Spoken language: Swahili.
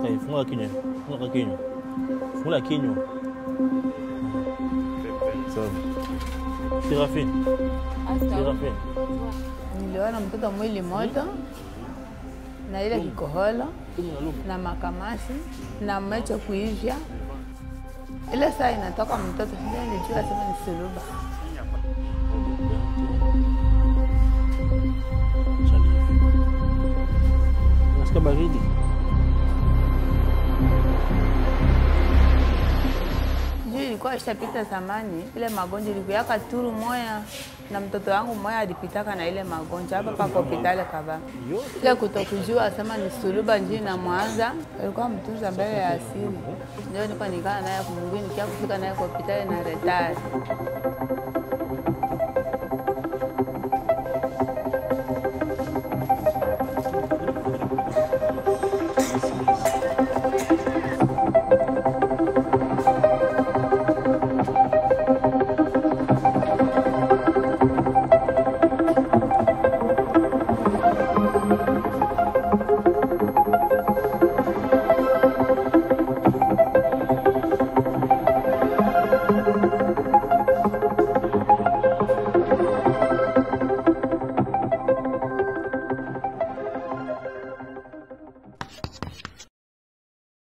hivi, fungula kinywa, fungula kinywa, fungula kinywa. Sawa. Serafine, Serafine. Niliona mtoto mwili moto na ile kikoholo na makamasi na macho kuivya. Ile saa inatoka mtoto, sija nilijua sema ni suluba. Unasikia baridi? Juu ilikuwa ishapita zamani, ile magonjwa ilikuyaka turu moya na mtoto wangu moya alipitaka na ile magonjwa hapa pa hospitali kaba. Ile kutokujua sema ni suluba njii na Mwanza, alikuwa mtunza mbele ya asili. Ndio niko nikaa naye kumwingine nikia kufika naye kwa hospitali na retari.